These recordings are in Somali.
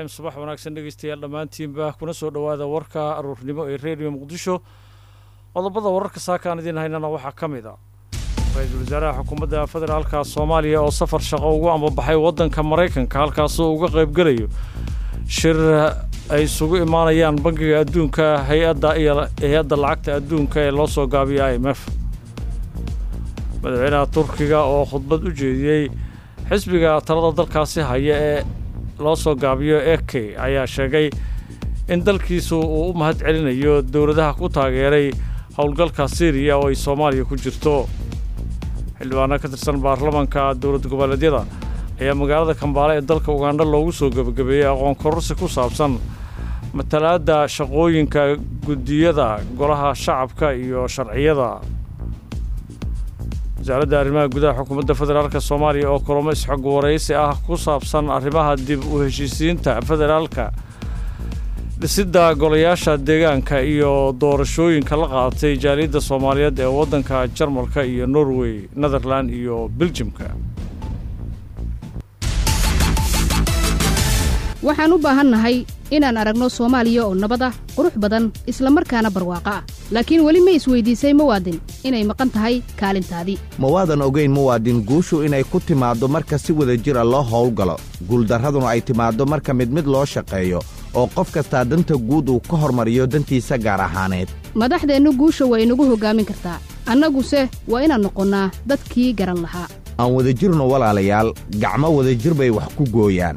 subax wanaagsan dhegeystayaal dhammaantiinba kuna soo dhowaada warka aruurnimo ee redio muqdisho qodobada wararka saakaan idiin haynana waxaa ka mid a ra-iisul wasaaraha xukuumadda federaalka soomaaliya oo safar shaqo ugu ambabaxay waddanka maraykanka halkaasoo uga qaybgelayo shir ay isugu imaanayaan bangiga adduunka hay-adda iyo hay-adda lacagta adduunka ee loo soo gaabiyo i m f madaxweynaha turkiga oo khudbad u jeediyey xisbiga talada dalkaasi haya ee loo soo gaabiyo eke ayaa sheegay in dalkiisu uu u mahad celinayo dowladaha ku taageeray howlgalka syriya oo ay soomaaliya ku jirto xildhibaano ka tirsan baarlamanka dowlad goboleedyada ayaa magaalada kambaale ee dalka ugandha loogu soo gebagabeeyey aqoon kororsi ku saabsan matalaadda shaqooyinka guddiyada golaha shacabka iyo sharciyada wasaaradda arrimaha gudaha xukuumadda federaalka soomaaliya oo kulamo isxog waraysi ah ku saabsan arrimaha dib u heshiisiinta federaalka dhisidda golayaasha deegaanka iyo doorashooyinka la qaadatay jaaliyadda soomaaliyeed ee waddanka jarmalka iyo norway netherland iyo beljimka waxaan u baahannahay inaan aragno soomaaliya oo nabad ah qurux badan isla markaana barwaaqo ah laakiin weli ma isweyddiisay muwaadin inay maqan tahay kaalintaadii ma waadan ogayn muwaadin guushu inay ku timaaddo marka si wada jira loo howlgalo guuldarraduna ay timaaddo marka mid mid loo shaqeeyo oo qof kastaa danta guud uu ka hormariyo dantiisa gaar ahaaneed madaxdeennu guusha waa inagu hoggaamin kartaa annaguse waa inaan noqonnaa dadkii garan lahaa aan wadajirno walaalayaal gacmo wadajir bay wax ku gooyaan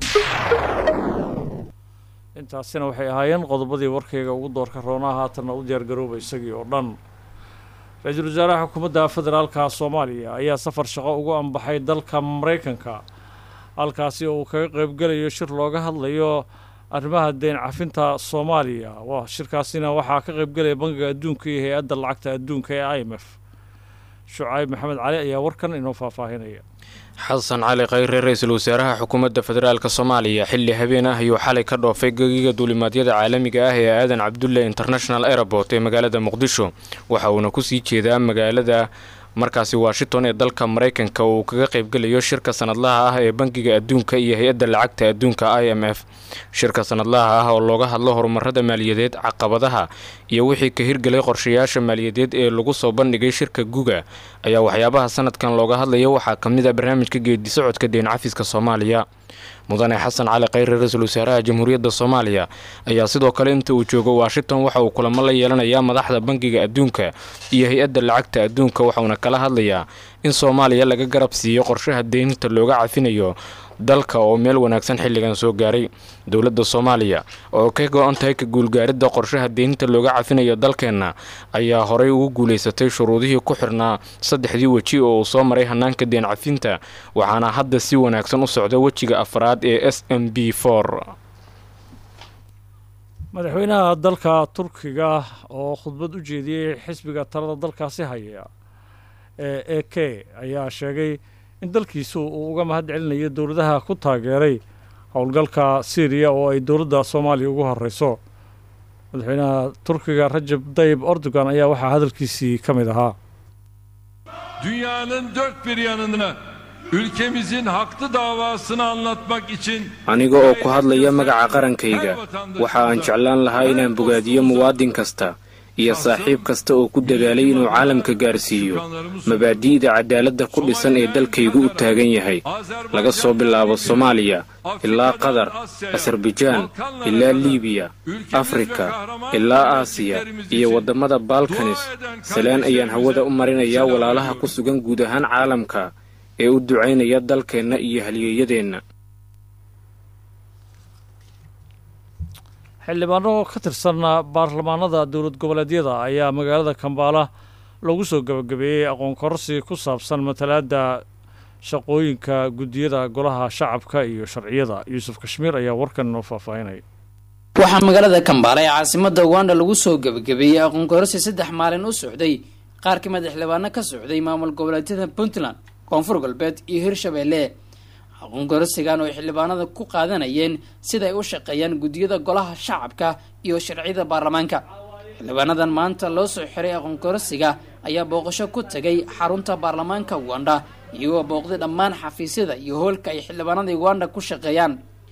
intaasina waxay ahaayeen qodobadii warkayga ugu doorka roonaa haatanna u diyaargarooba isagii oo dhan ra-iisul wasaaraha xukuumadda federaalka soomaaliya ayaa safar shaqo ugu ambaxay dalka maraykanka halkaasi oo uu kaga qaybgelayo shir looga hadlayo arrimaha deyn cafinta soomaaliya shirkaasina waxaa ka qaybgelaya bangiga adduunka iyo hay-adda lacagta adduunka ee i m f shucayb maxamed cali ayaa warkan inoo faahfaahinaya xasan cali khayre ra-iisul wasaaraha xukuumadda federaalk soomaaliya xilli habeen ah ayuu xalay ka dhoofay gegiga duulimaadyada caalamiga ah ee aadan cabdulle international airport ee magaalada muqdisho waxa uuna kusii jeedaa magaalada markaasi washington ee dalka maraykanka uu kaga qaybgelayo shirka sanadlaha ah ee bangiga adduunka iyo hay-adda lacagta adduunka i m f shirka sanadlaha ah oo looga hadlo horumarada maaliyadeed caqabadaha iyo wixii ka hirgelay qorshayaasha maaliyadeed ee lagu soo bandhigay shirka guga ayaa waxyaabaha sanadkan looga hadlaya waxaa ka mid a barnaamijka geedi socodka deyn cafiska soomaaliya mudane xasan cali khayre ra-iisul wasaaraha jamhuuriyadda soomaaliya ayaa sidoo kale inta uu joogo washington waxa uu kulamo la yeelanayaa madaxda bangiga adduunka iyo hay-adda lacagta adduunka waxauna kala hadlayaa in soomaaliya laga garab siiyo qorshaha deynta looga cafinayo dalka oo meel wanaagsan xilligan soo gaaray dowladda soomaaliya oo ka go-an tahay ka guulgaaridda qorshaha deynta looga cafinayo dalkeenna ayaa horay ugu guulaysatay shuruudihii ku xirnaa saddexdii weji oo uu soo maray hanaanka deen cafinta waxaana hadda si wanaagsan u socda wejiga afraad ee s m b for madaxweynaha dalka turkiga oo khudbad u jeediyey xisbiga talada dalkaasi haya ee e k ayaa sheegay in dalkiisu uu uga mahad celinayo dowladaha ku taageeray howlgalka syriya oo ay dowladda soomaaliya ugu horeyso madaxweynaha turkiga rajab dayib erdogan ayaa waxaa hadalkiisii ka mid ahaa dünyanın dört bir yanına ülkemizin haklı davasını anlatmak için aniga oo ku hadlaya magaca qarankayga waxa aan jeclaan lahaa inaan bogaadiyo muwaadin kasta iyo saaxiib kasta oo ku dadaalay inuu caalamka gaarsiiyo mabaadi'da cadaaladda ku dhisan ee dalkaygu u taagan yahay laga soo bilaabo soomaaliya ilaa qatar asarbajaan ilaa liibiya afrika ilaa aasiya iyo waddamada balkanis salaan ayaan hawada u marinayaa walaalaha ku sugan guud ahaan caalamka ee u ducaynaya dalkeenna iyo halyeeyadeenna xildhibaano ka tirsan baarlamaanada dowlad goboleedyada ayaa magaalada kambaala lagu soo gabagabeeyey aqoon kororsi ku saabsan matalaadda shaqooyinka guddiyada golaha shacabka iyo sharciyada yuusuf kashmiir ayaa warkan inoo faahfaahinaya waxaa magaalada kambaala ee caasimada uganda lagu soo gebagabeeyey aqoon kororsi saddex maalin u socday qaar ka mid xildhibaano ka socday maamul goboleedyada puntland koonfur galbeed iyo hirshabeelle aqoon kororsigan oo ay xildhibaanada ku qaadanayeen siday u shaqeeyaan guddiyada golaha shacabka iyo sharciyada baarlamaanka xildhibaanadan maanta loo soo xiray aqoon kororsiga ayaa booqasho ku tagay xarunta baarlamaanka uganda iyagoo booqday dhammaan xafiisyada iyo hoolka ay xildhibaanada uganda ku shaqeeyaan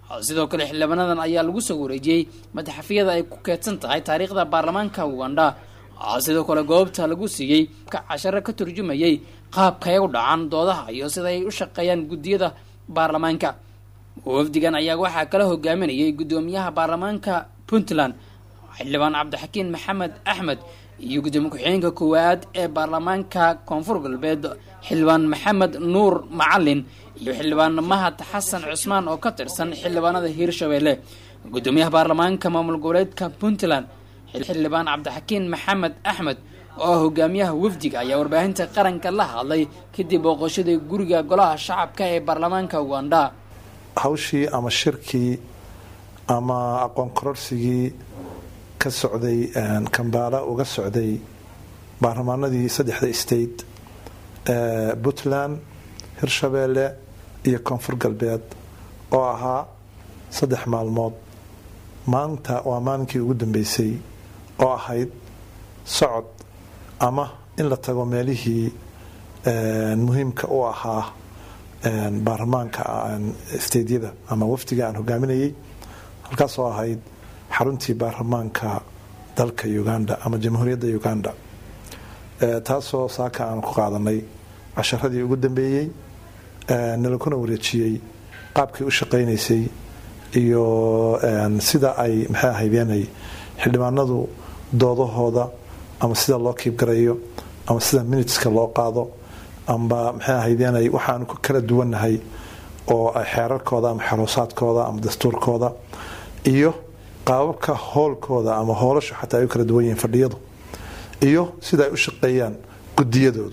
sidoo kale xildhibaanadan ayaa lagu soo wareejiyey madaxafiyada ay ku keedsan tahay taariikhda baarlamaanka uganda sidoo kale goobta lagu siiyey casharo ka turjumayay qaabka ay u dhacaan doodaha iyo sida ay u shaqeeyaan guddiyada baarlamaanka wafdigan ayaa waxaa kala hogaaminayay guddoomiyaha baarlamaanka puntland xildhibaan cabdixakiin maxamed axmed iyo gudoomiye ku-xigeenka koowaad ee baarlamaanka koonfur galbeed xildhibaan maxamed nuur macalin iyo xildhibaan mahad xasan cusmaan oo ka tirsan xildhibaanada hiirshabeelle gudoomiyaha baarlamaanka maamul goboleedka puntland xildhibaan cabdixakiin maxamed axmed oo hogaamiyaha wafdiga ayaa warbaahinta qaranka la hadlay kadib booqashadii guriga golaha shacabka ee baarlamaanka uganda hawshii ama shirkii ama aqoon kororsigii ka socday kambaala uga socday baarlamaanadii saddexda state ee puntland hirshabeelle iyo koonfur galbeed oo ahaa saddex maalmood maanta waa maalinkii ugu dambeysay oo ahayd socod ama in la tago meelihii muhiimka u ahaa baarlamaanka steydyada ama wafdiga aan hogaaminayay halkaasoo ahayd xaruntii baarlamaanka dalka uganda ama jamhuuriyadda uganda taasoo saaka aan ku qaadanay casharadii ugu dambeeyey nalakuna wareejiyey qaabkii u shaqaynaysay iyo sida ay maxay ahaydeenay xildhibaanadu doodahooda ama sida loo kiibgarayo ama sida miniteska loo qaado amba maxay ahaydeenay waxaanu ku kala duwannahay oo xeerarkooda ama xeroosaadkooda ama dastuurkooda iyo qaababka hoolkooda ama hoolashu xataa ay u kala duwan yihiin fadhiyadu iyo sida ay u shaqeeyaan gudiyadoodu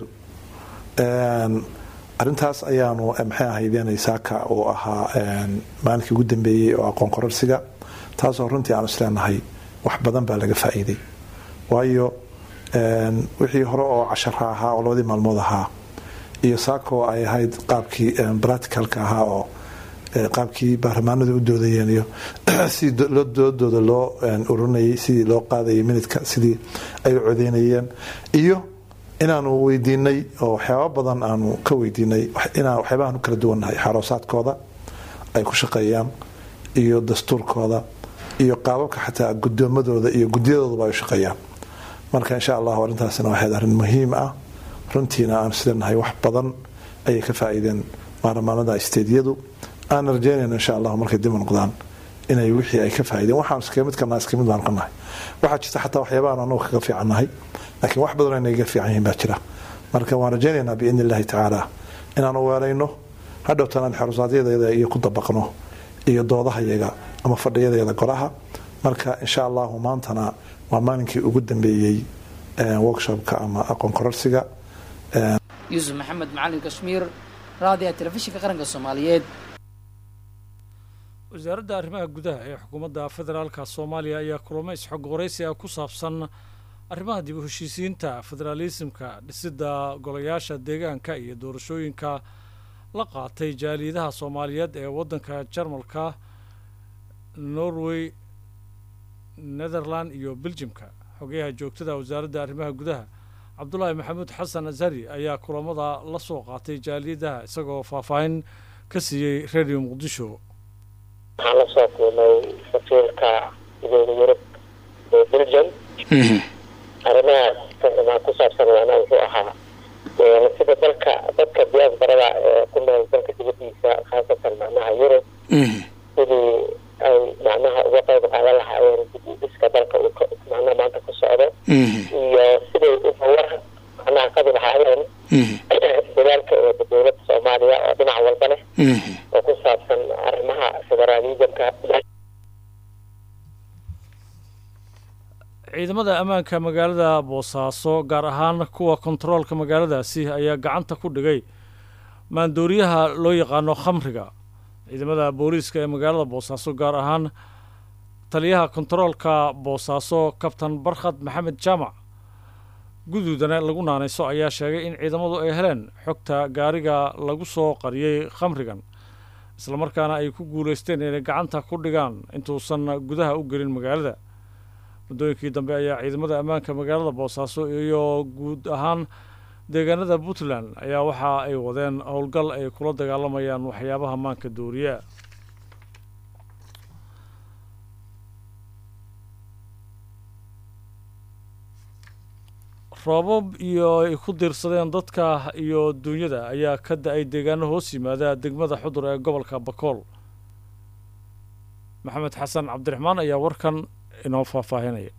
arintaas ayaanu maxay ahaydeenay saaka uu ahaa maalinkii ugu dambeeyey oo aqoon kororsiga taasoo runtii aanu isleenahay wax badan baa laga faa'iiday waayo wixii hore oo cashara ahaa oo labadii maalmood ahaa iyo saakoo ay ahayd qaabkii bracticalka ahaa oo qaabkii baarlamaanadu u doodayeen iyo sidii doodooda loo ururinayay sidii loo qaadayay minidka sidii ay u codeynayeen iyo inaanu weydiinay oo waxyaaba badan aanu ka weydiinay waxyaabahan u kala duwannahay xaroosaadkooda ay ku shaqeeyaan iyo dastuurkooda iyo qaababka xataa gudoomadooda iyo gudiyadooduba ay u shaqeeyaan marka insha allahu arrintaasina waxayd arrin muhiim ah runtiina aan islenahay wax badan ayay ka faa'iideen baarlamaanada steydyadu aan rajeynayno insha allahu markay dib u noqdaan inay wixii ay ka faa'iideen waxaan iskaga mid karnaa iska mid baan qanahay waxaa jirta xataa waxyaabahan anagu kaga fiicannahay laakiin wax badan inay ga fiican yihiin baa jira marka waan rajaynaynaa biidni illahi tacaala inaanu weelayno hadhowtan aan xerusaadyadayada iyo ku dabaqno iyo doodahayaga ama fadhiyadeeda golaha marka insha allahu maantana waa maalinkii ugu dambeeyey workshopka ama aqoon kororsiga yuusuf maxamed macalin kashmiir raadiga telefishinka qaranka soomaaliyeed wasaaradda arrimaha gudaha ee xukuumadda federaalka soomaaliya ayaa kulamo isxog waraysi ah ku saabsan arrimaha dib u heshiisiinta federaalisimka dhisidda golayaasha deegaanka iyo doorashooyinka la qaatay jaaliyadaha soomaaliyeed ee waddanka jarmalka norway netherland iyo beljimka xogayaha joogtada wasaaradda arrimaha gudaha cabdulaahi maxamuud xasan azhari ayaa kulamada la soo qaatay jaaliyadaha isagoo faahfaahin ka siiyey radio muqdisho waxaan la soo kulmay safiirka midooda yurub ee belgium arrimaha ku saabsan waana wuxuu ahaa sida dalka dadka diaasbarada ee ku nool dalka dibadiisa khaasatan macnaha yurub sidii ay macnaha uga qayb qaadan lahaayeen dib-u-dhiska dalka uu macnaha maanta ku socdo iyo siday uhawar macnaha qabi lahaayeen dadaalka ee dowladda soomaaliya oo dhinac walba leh oo ku saabsan arrimaha federaalismka ciidamada ammaanka magaalada boosaaso gaar ahaan kuwa kontaroolka magaaladaasi ayaa gacanta ku dhigay maandooriyaha loo yaqaano khamriga ciidamada booliiska ee magaalada boosaaso gaar ahaan taliyaha kontaroolka boosaaso kabtan barkhad maxamed jaamac guduudana lagu naanayso ayaa sheegay in ciidamadu ay heleen xogta gaariga lagu soo qariyey khamrigan islamarkaana ay ku guulaysteen inay gacanta ku dhigaan intuusan gudaha u gelin magaalada muddooyinkii dambe ayaa ciidamada ammaanka magaalada boosaaso iyo guud ahaan deegaanada puntland ayaa waxa ay wadeen howlgal ay kula dagaalamayaan waxyaabaha maanka dooriya roobab iyo ay ku diirsadeen dadka iyo duunyada ayaa ka da-ay deegaano hoos yimaada degmada xudur ee gobolka bakool maxamed xasan cabdiraxmaan ayaa warkan inoo faahfaahinaya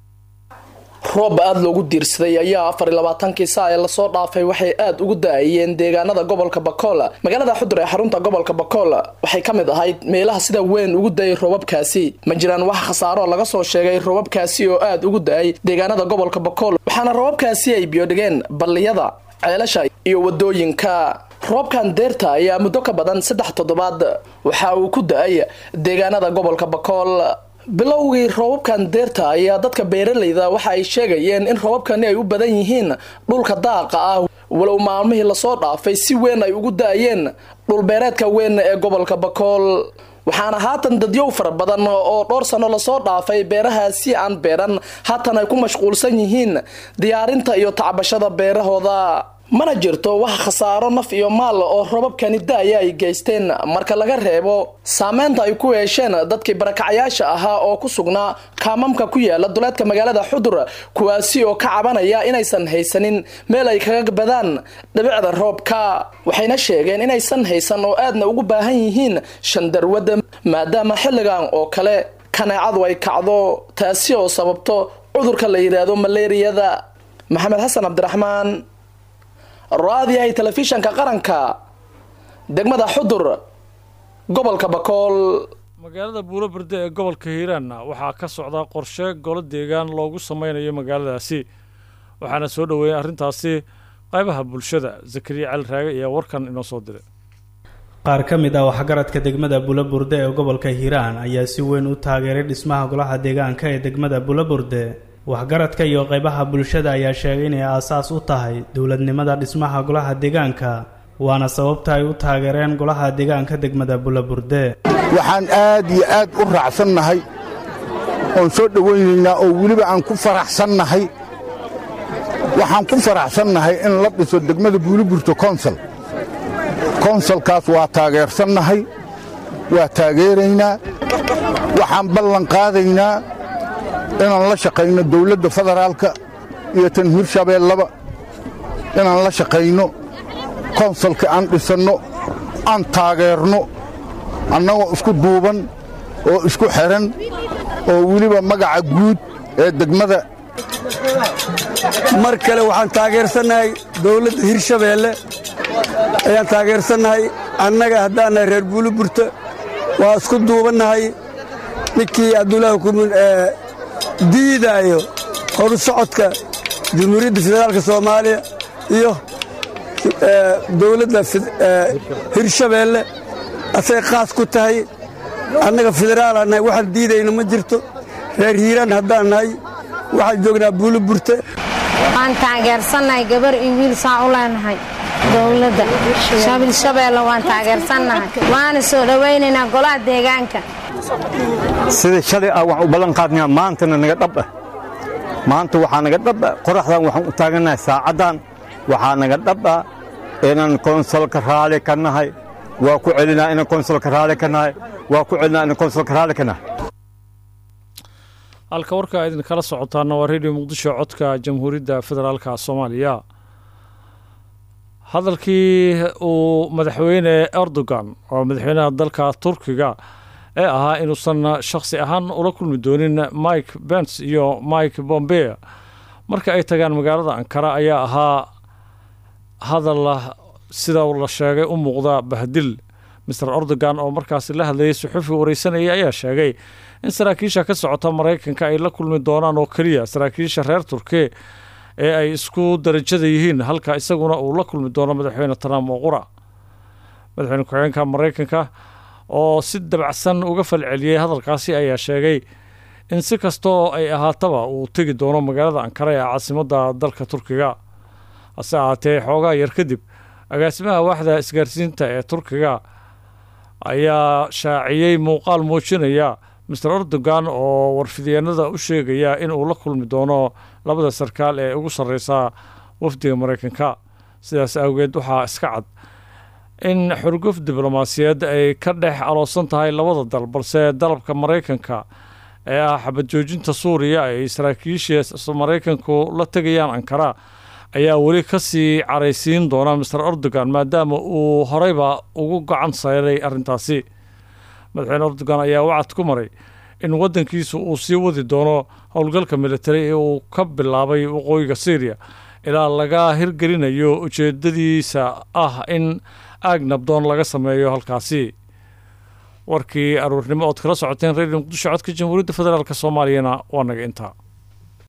roob aada loogu diirsaday ayaa afar iyo labaatankii saa ee lasoo dhaafay waxay aada ugu da-ayeen deegaanada gobolka bakool magaalada xudur ee xarunta gobolka bakool waxay ka mid ahayd meelaha sida weyn ugu da-ay roobabkaasi ma jiraan wax khasaaro laga soo sheegay roobabkaasi oo aada ugu da-ay deegaanada gobolka bakool waxaana roobabkaasi ay biyodhigeen balliyada ceelasha iyo wadooyinka roobkan deerta ayaa muddo ka badan saddex toddobaad waxa uu ku da-ay deegaanada gobolka bakool bilowgii roobabkan deerta ayaa dadka beeralayda waxa ay sheegayeen in roobabkani ay u badan yihiin dhulka daaqa ah walow maalmihii lasoo dhaafay si weyn ay ugu da-ayeen dhulbeereedka weyn ee gobolka bakool waxaana haatan dadyow fara badan oo dhowr sano lasoo dhaafay beerahaasi aan beeran haatan ay ku mashquulsan yihiin diyaarinta iyo tacbashada beerahooda mana jirto wax khasaaro naf iyo maal oo robabkani da-aya ay geysteen marka laga reebo saameynta ay ku yeesheen dadkii barakacyaasha ahaa oo ku sugnaa kaamamka ku yaala duleedka magaalada xudur kuwaasi oo ka cabanaya inaysan haysanin meel ay kaga badaan dhibicda roobka waxayna sheegeen inaysan haysan oo aadna ugu baahan yihiin shandarwada maadaama xilligan oo kale kaneecadu ay kacdo taasi oo sababto cudurka la yidhaahdo maleeriyada maxamed xasan cabdiraxmaan raadiyahay telefishanka qaranka degmada xudur gobolka bakool magaalada buuro berde ee gobolka hiiraanna waxaa ka socda qorshe golo deegaan loogu sameynayo magaaladaasi waxaana soo dhoweeyay arrintaasi qaybaha bulshada zakariya cali raage ayaa warkan inoo soo diray qaar ka mid ah waxgaradka degmada bulaburde ee gobolka hiiraan ayaa si weyn u taageeray dhismaha golaha deegaanka ee degmada bulaburde waxgaradka iyo qaybaha bulshada ayaa sheegay inay aasaas u tahay dowladnimada dhismaha golaha deegaanka waana sababta ay u taageereen golaha deegaanka degmada bulaburde waxaan aad iyo aad u raacsannahay oon soo dhowaynaynaa oo weliba aan ku faraxsannahay waxaan ku faraxsannahay in la dhiso degmada buuliburto konsal konsalkaas waa taageersannahay waa taageeraynaa waxaan ballan qaadaynaa inaan la shaqayno dawladda federaalka iyo tan hirshabeellaba inaan la shaqayno konsalka aan dhisanno aan taageerno annagoo isku duuban oo isku xidhan oo weliba magaca guud ee degmada mar kale waxaan taageersannahay dawladda hirshabeelle ayaan taageersannahay annaga haddaannahay reer buuliburta waa isku duubannahay ninkii abdullaahi kumin ee diidaayo horu socodka jamhuuriyadda federaalka soomaaliya iyo dawladda hirshabeelle asay qaas ku tahay annaga federaalaan nahay waxaan diidayna ma jirto reer hiiraan haddaan nahay waxaan joognaa buuliburte waan taageersannahay gabar iyo wiil saan u leenahay dowladda shabeelle waan taageersannahay waana soo dhowaynaynaa golaha deegaanka sidai shalay ah waxaan u ballan qaadnaa maantana naga dhab ah maanta waxaa naga dhab ah qoraxdan waxaan u taagannahay saacaddan waxaa naga dhab ah inaan konsolka raali ka nahay waa ku celinaa inaan konsolka raali ka nahay waa ku celinaa inaan konsolka raali ka nahay halka warka idin kala socotaana waa radio muqdisho codka jamhuuriyadda federaalka soomaaliya hadalkii uu madaxweyne erdogan oo madaxweynaha dalka turkiga ee ahaa inuusan shakhsi ahaan ula kulmi doonin mike bens iyo mike bombea marka ay tagaan magaalada ankara ayaa ahaa hadal sida la sheegay u muuqda bahdil master erdogan oo markaasi la hadlayay suxufi wareysanayay ayaa sheegay in saraakiisha ka socota maraykanka ay la kulmi doonaan oo keliya saraakiisha reer turke ee ay isku darajada yihiin halka isaguna uu la kulmi doono madaxweyne trump oo qura madaxweyne ku-xigeenka maraykanka oo si dabacsan uga falceliyey hadalkaasi ayaa sheegay in si kastoo ay ahaataba uu tegi doono magaalada ankara ee caasimadda dalka turkiga hase ahaatee xoogaa yar kadib agaasimaha waaxda isgaarsiinta ee turkiga ayaa shaaciyey muuqaal muujinaya master erdogan oo warfidyeennada u sheegaya in uu la kulmi doono labada sarkaal ee ugu sarreysa wafdiga maraykanka sidaas awgeed waxaa iska cad in xurguf diblomaasiyeed ay ka dhex aloosan tahay labada dal balse dalabka maraykanka ee ah xabad joojinta suuriya ay saraakiisha maraykanku la tegayaan ankara ayaa weli ka sii caraysiin doona master erdogan maadaama uu horeyba ugu gacan sayray arrintaasi madaxweyne erdogan ayaa wacad ku maray in waddankiisu uu sii wadi doono howlgalka militari ee uu ka bilaabay waqooyiga syriya ilaa laga hirgelinayo ujeedadiisa ah in aag nabdoon laga sameeyo halkaasi warkii aruurnimo ood kala socoteen redio muqdisho codka jamhuuriyadda federaalk soomaaliyana waa naga intaa